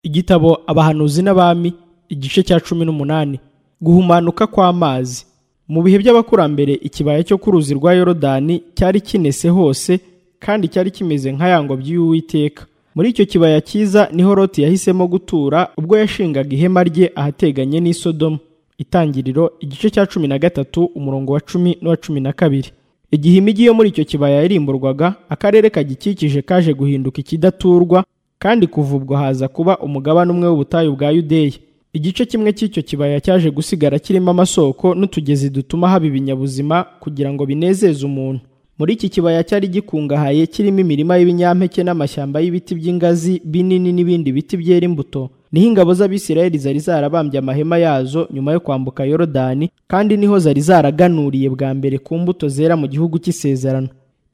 igitabo abahanuzi n'abami igice cya cumi n'umunani guhumanuka kw'amazi mu bihe by'abakurambere ikibaya cyo ku ruzi rwa yorodani cyari kinese hose kandi cyari kimeze nka ya ngobyi y'uwiteka muri icyo kibaya cyiza niho loti yahisemo gutura ubwo yashingaga ihema rye ahateganye n'i sodomu itangiriro igice cya cumi na gatatu umurongo wa cumi n'uwa cumi na kabiri igihe imijyi yo muri icyo kibaya yarimburwaga akarere kagikikije kaje guhinduka ikidaturwa kandi kuva ubwo haza kuba umugabane umwe w'ubutayu bwa yudeya igice kimwe cy'icyo kibaya cyaje gusigara kirimo amasoko n'utugezi dutuma haba ibinyabuzima kugira ngo binezeze umuntu muri iki kibaya cyari gikungahaye kirimo imirima y'ibinyampeke n'amashyamba y'ibiti by'ingazi binini n'ibindi biti byera imbuto niho ingabo z'abisirayeli zari zarabambye amahema yazo nyuma yo kwambuka yorodani kandi niho zari zaraganuriye bwa mbere ku mbuto zera mu gihugu cy'isezerano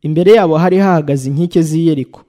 imbere yabo hari hahagaze inkike z'i yeriko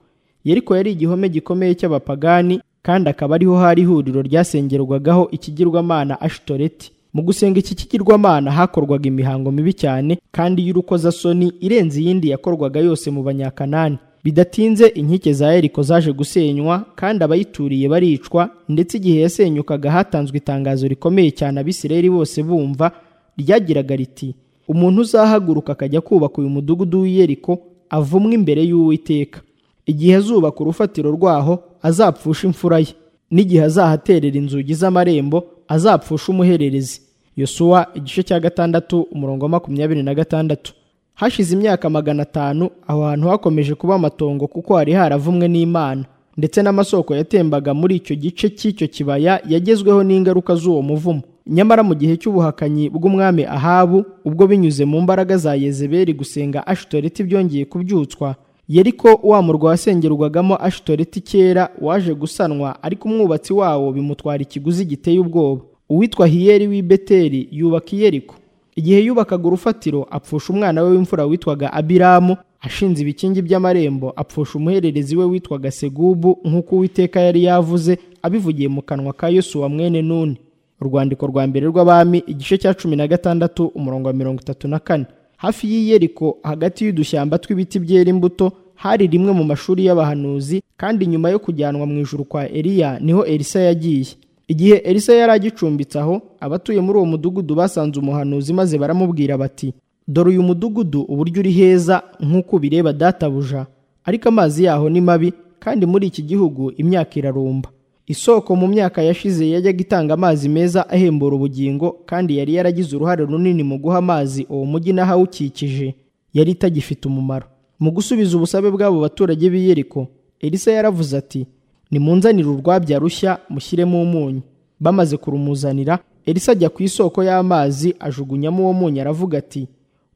yeriko yari igihome gikomeye cy'abapagani kandi akaba ariho hari ihuriro ryasengerwagaho ikigirwamana ashitoreti mu gusenga iki kigirwamana hakorwaga imihango mibi cyane kandi y'urukozasoni irenze iyindi yakorwaga yose mu banyakanani bidatinze inkike za yeriko zaje gusenywa kandi abayituriye baricwa ndetse igihe yasenyukaga hatanzwe itangazo rikomeye cyane abisirayeli bose bumva ryagiraga riti umuntu uzahaguruka akajya kubaka uyu mudugudu w'i yeriko avumwe imbere y'uwiteka igihe azubaka urufatiro rwaho azapfusha imfura ye n'igihe azahaterera inzugi z'amarembo azapfusha umuhererezi yosuwa igice cya gatandatu umurongo wa makumyabiri na gatandatu hashize imyaka magana atanu aho hantu hakomeje kuba amatongo kuko hari haravumwe n'imana ndetse n'amasoko yatembaga muri icyo gice cy'icyo kibaya yagezweho n'ingaruka z'uwo muvumo nyamara mu gihe cy'ubuhakanyi bw'umwami ahabu ubwo binyuze mu mbaraga za yezebeli gusenga ashitoreti byongeye kubyutswa yeriko wa murwa wasengerwagamo ashitoreti kera waje gusanwa ariko umwubatsi wawo bimutwara ikiguzi giteye ubwoba uwitwa hiyeri w'i beteri yubaka iyeriko igihe yubakaga urufatiro apfusha umwana we w'imfura witwaga abiramu ashinze ibikingi by'amarembo apfusha umuhererezi we witwaga segubu nk'uko uwiteka yari yavuze abivugiye mu kanwa ka yosuwa mwene nuni urwandiko rwa mbere rw'abami igice cya cumi na gatandatu umurongo wa mirongo itatu na kane hafi y'i Yeriko hagati y'udushyamba tw'ibiti byera imbuto hari rimwe mu mashuri y'abahanuzi kandi nyuma yo kujyanwa mu ijuru kwa Eliya niho Elisa yagiye igihe Elisa yari agicumbitse aho abatuye muri uwo mudugudu basanze umuhanuzi maze baramubwira bati dore uyu mudugudu uburyo uri heza nk'uko ubireba databuja ariko amazi yaho ni mabi kandi muri iki gihugu imyaka irarumba isoko mu myaka yashize yajyaga itanga amazi meza ahembura ubugingo kandi yari yaragize uruhare runini mu guha amazi uwo mujyi n'ahawukikije yari itagifite umumaro mu gusubiza ubusabe bw'abo baturage b'i Yeriko elisa yaravuze ati nimunzanire urwabya rushya mushyiremo umunyu bamaze kurumuzanira elisa ajya ku isoko y'amazi ajugunyamo uwo munyu aravuga ati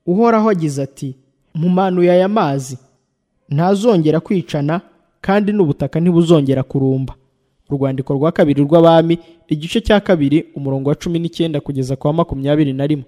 uhoraho agize ati mumanuye aya mazi ntazongera kwicana kandi n'ubutaka ntibuzongera kurumba urwandiko rwa kabiri rw'abami igice cya kabiri umurongo wa cumi n'icyenda kugeza kwa makumyabiri na rimwe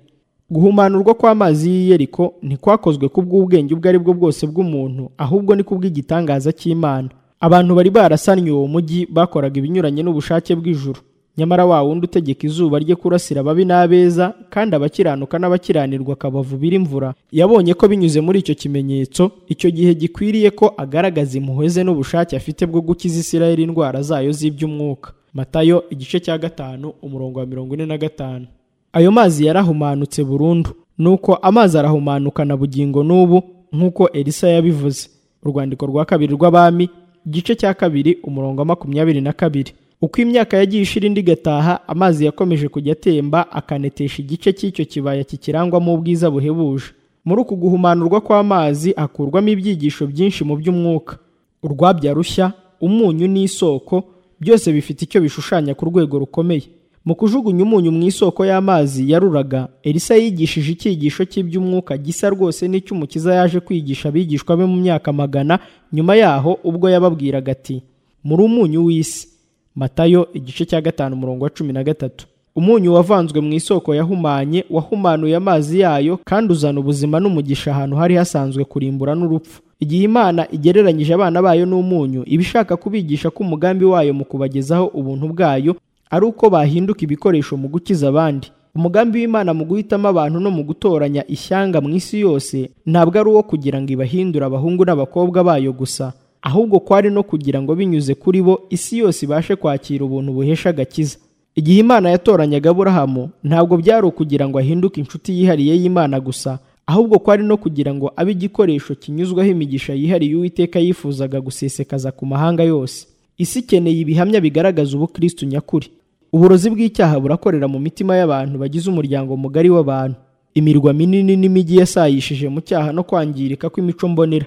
guhumanurwa kw'amazi y'i Yeriko ntikwakozwe ku bw'ubwenge ubwo ari bwo bwose bw'umuntu ahubwo ni ku bw'igitangaza cy'Imana abantu bari barasannye uwo mujyi bakoraga ibinyuranye n'ubushake bw'ijuru nyamara wa wundi utegeka izuba rye kurasira ababi n'abeza kandi abakiranuka n'abakiranirwa akabavubira imvura yabonye ko binyuze muri icyo kimenyetso icyo gihe gikwiriye ko agaragaza impuhwe ze n'ubushake afite bwo gukiza Isirayeli indwara zayo z'iby'umwuka matayo igice cya gatanu umurongo wa mirongo ine na gatanu ayo mazi yarahumanutse burundu nuko amazi arahumanukana bugingo n'ubu nk'uko elisa yabivuze urwandiko rwa kabiri rw'abami igice cya kabiri umurongo wa makumyabiri na kabiri uko imyaka yagiye ishira indi igataha amazi yakomeje kujya atemba akanetesha igice cy'icyo kibaya kikirangwamo ubwiza buhebuje muri uku guhumanurwa kw'amazi hakurwamo ibyigisho byinshi mu by'umwuka urwabya rushya umunyu n'isoko byose bifite icyo bishushanya ku rwego rukomeye mu kujugunya umunyu mu isoko y'amazi yaruraga elisa yigishije icyigisho cy'iby'umwuka gisa rwose n'icy'umukiza yaje kwigisha abigishwa be mu myaka magana nyuma yaho ubwo yababwiraga ati muri umunyu w'isi matayo igice cya gatanu umurongo wa cumi na gatatu umunyu wavanzwe mu isoko yahumanye wahumanuye amazi yayo kandi uzana ubuzima n'umugisha ahantu hari hasanzwe kurimbura n'urupfu igihe imana igereranyije abana bayo n'umunyu iba ishaka kubigisha ko umugambi wayo mu kubagezaho ubuntu bwayo ari uko bahinduka ibikoresho mu gukiza abandi umugambi w'imana mu guhitamo abantu no mu gutoranya ishyanga mu isi yose ntabwo ari uwo kugira ngo ibahindure abahungu n'abakobwa bayo gusa ahubwo kwari no kugira ngo binyuze kuri bo isi yose ibashe kwakira ubuntu buhesha agakiza igihe imana yatoranyaga aburahamu ntabwo byari ukugira ngo ahinduke inshuti yihariye y'imana gusa ahubwo kwari no kugira ngo abe igikoresho kinyuzwaho imigisha yihariye uwiteka yifuzaga gusesekaza ku mahanga yose isi ikeneye ibihamya bigaragaza ubukristu nyakuri uburozi bw'icyaha burakorera mu mitima y'abantu bagize umuryango mugari w'abantu imirwa minini n'imijyi yasayishije mu cyaha no kwangirika kw'imico mbonera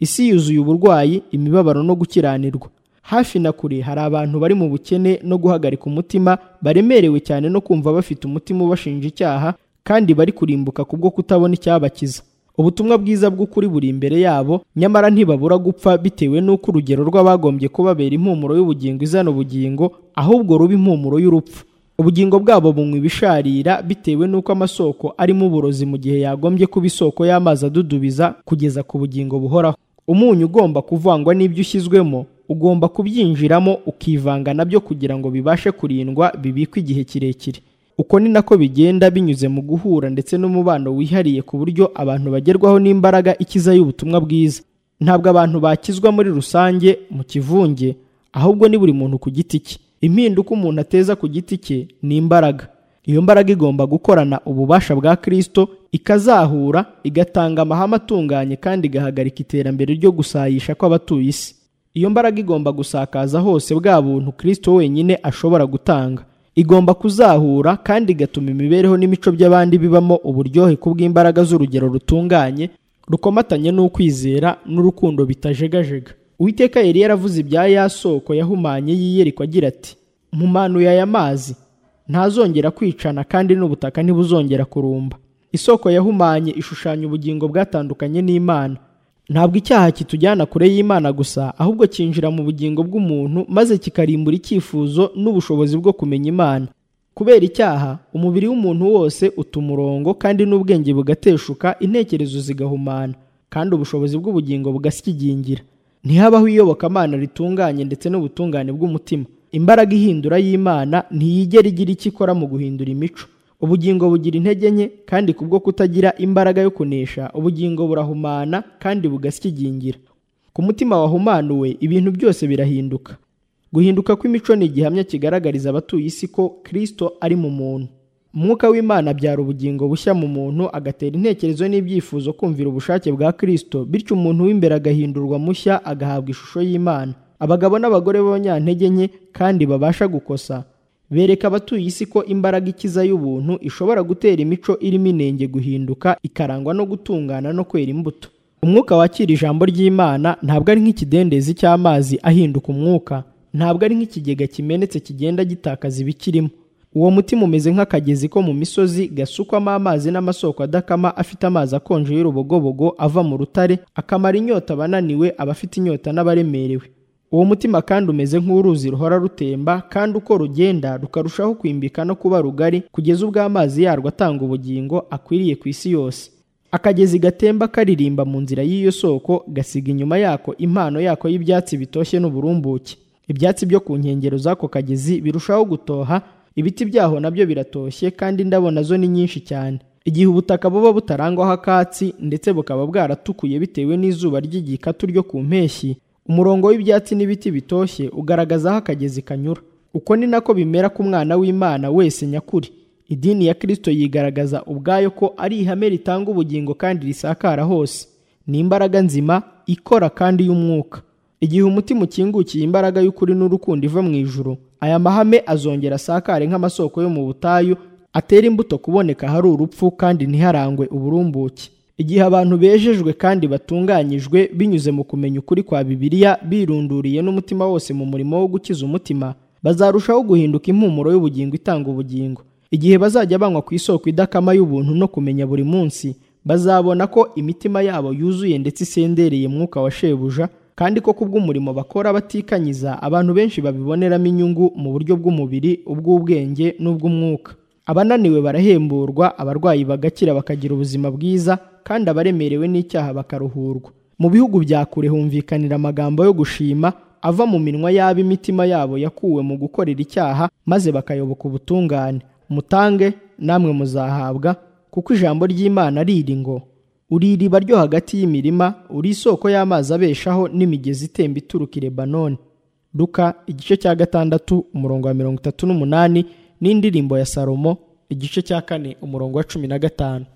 isi yuzuye uburwayi imibabaro no gukiranirwa hafi na kure hari abantu bari mu bukene no guhagarika umutima baremerewe cyane no kumva bafite umutima ubashinja icyaha kandi bari kurimbuka kubwo kutabona icyabakiza ubutumwa bwiza bw'ukuri buri imbere yabo nyamara ntibabura gupfa bitewe n'uko urugero rw'abagombye kubabera impumuro y'ubugingo izana ubugingo ahubwo ruba impumuro y'urupfu ubugingo bwabo bunywa ibisharira bitewe n'uko amasoko arimo uburozi mu gihe yagombye kuba isoko y'amazi adudubiza kugeza ku bugingo buhoraho umunyu ugomba kuvangwa n'ibyo ushyizwemo ugomba kubyinjiramo ukivanga nabyo kugira ngo bibashe kurindwa bibikwe igihe kirekire uko ni nako bigenda binyuze mu guhura ndetse n'umubano wihariye ku buryo abantu bagerwaho n'imbaraga ikiza y'ubutumwa bwiza ntabwo abantu bakizwa muri rusange mu kivunge ahubwo ni buri muntu ku giti cye impinduka umuntu ateza ku giti cye ni imbaraga iyo mbaraga igomba gukorana ububasha bwa kirisito ikazahura igatanga amahame atunganye kandi igahagarika iterambere ryo gusayisha kw'abatuye isi iyo mbaraga igomba gusakaza hose bwa buntu kirisito wenyine ashobora gutanga igomba kuzahura kandi igatuma imibereho n'imico by'abandi bibamo uburyohe kubw'imbaraga z'urugero rutunganye rukomatanye n'ukwizera n'urukundo bitajegajega uwiteka yari yaravuze ibya ya soko yahumanye yiyeriko agira ati mumanuye aya mazi ntazongera kwicana kandi n'ubutaka ntibuzongera kurumba isoko yahumanye ishushanya ubugingo bwatandukanye n'imana ntabwo icyaha kitujyana kure y'imana gusa ahubwo cyinjira mu bugingo bw'umuntu maze kikarimbura icyifuzo n'ubushobozi bwo kumenya imana kubera icyaha umubiri w'umuntu wose uta umurongo kandi n'ubwenge bugateshuka intekerezo zigahumana kandi ubushobozi bw'ubugingo bugasigingira ntihabaho iyobokamana ritunganye ndetse n'ubutungane bw'umutima imbaraga ihindura y'imana ntiyigera igira icyo ikora mu guhindura imico ubugingo bugira intege nke kandi kubwo kutagira imbaraga yo kunesha ubugingo burahumana kandi bugasyigingira ku mutima wahumanuwe ibintu byose birahinduka guhinduka kw'imico ni igihamya kigaragariza abatuye isi ko kirisito ari mu muntu umwuka w'imana abyara ubugingo bushya mu muntu agatera intekerezo n'ibyifuzo kumvira ubushake bwa kirisito bityo umuntu w'imbere agahindurwa mushya agahabwa ishusho y'imana abagabo n'abagore b'abanyantege nke kandi babasha gukosa bereka abatuye isi ko imbaraga ikiza y'ubuntu ishobora gutera imico irimo inenge guhinduka ikarangwa no gutungana no kwera imbuto umwuka wakira ijambo ry'imana ntabwo ari nk'ikidendezi cy'amazi ahinduka umwuka ntabwo ari nk'ikigega kimenetse kigenda gitakaza ibikirimo uwo mutima umeze nk'akagezi ko mu misozi gasukwamo amazi n'amasoko adakama afite amazi akonje y'urubogobogo ava mu rutare akamara inyota abananiwe abafite inyota n'abaremerewe uwo mutima kandi umeze nk'uruzi ruhora rutemba kandi uko rugenda rukarushaho kwimbika no kuba rugari kugeza ubwo amazi yarwo atanga ubugingo akwiriye ku isi yose akagezi gatemba karirimba mu nzira y'iyo soko gasiga inyuma yako impano yako y'ibyatsi bitoshye n'uburumbuke ibyatsi byo ku nkengero z'ako kagezi birushaho gutoha ibiti byaho nabyo biratoshye kandi indabo nazo ni nyinshi cyane igihe ubutaka buba butarangwaho akatsi ndetse bukaba bwaratukuye bitewe n'izuba ry'igikatu ryo ku mpeshyi umurongo w'ibyatsi n'ibiti bitoshye ugaragaza aho akagezi kanyura uko ni nako bimera k'umwana w'imana wese nyakuri idini ya kirisito yigaragaza ubwayo ko ari ihame ritanga ubugingo kandi risakara hose ni imbaraga nzima ikora kandi y'umwuka igihe umutima ukingukiye imbaraga y'ukuri n'urukundo iva mu ijuru aya mahame azongera asakare nk'amasoko yo mu butayu atera imbuto kuboneka hari urupfu kandi ntiharangwe uburumbuke igihe abantu bejejwe kandi batunganyijwe binyuze mu kumenya ukuri kwa bibiliya birunduriye n'umutima wose mu murimo wo gukiza umutima bazarushaho guhinduka impumuro y'ubugingo itanga ubugingo igihe bazajya banywa ku isoko idakama y'ubuntu no kumenya buri munsi bazabona ko imitima yabo yuzuye ndetse isendereye mwuka wa shebuja kandi ko kubw'umurimo bakora batikanyiza abantu benshi babiboneramo inyungu mu buryo bw'umubiri ubw'ubwenge n'ubw'umwuka abananiwe barahemburwa abarwayi bagakira bakagira ubuzima bwiza kandi abaremerewe n'icyaha bakaruhurwa mu bihugu bya kure humvikanira amagambo yo gushima ava mu minwa y'abo imitima yabo yakuwe mu gukorera icyaha maze bakayoboka ubutungane mutange namwe muzahabwa kuko ijambo ry'imana riri ngo uri iriba ryo hagati y'imirima uri isoko y'amazi abeshaho n'imigezi itemba ituruka i lebanoni luka igice cya gatandatu umurongo wa mirongo itatu n'umunani n'indirimbo ya salomo igice cya kane umurongo wa cumi na gatanu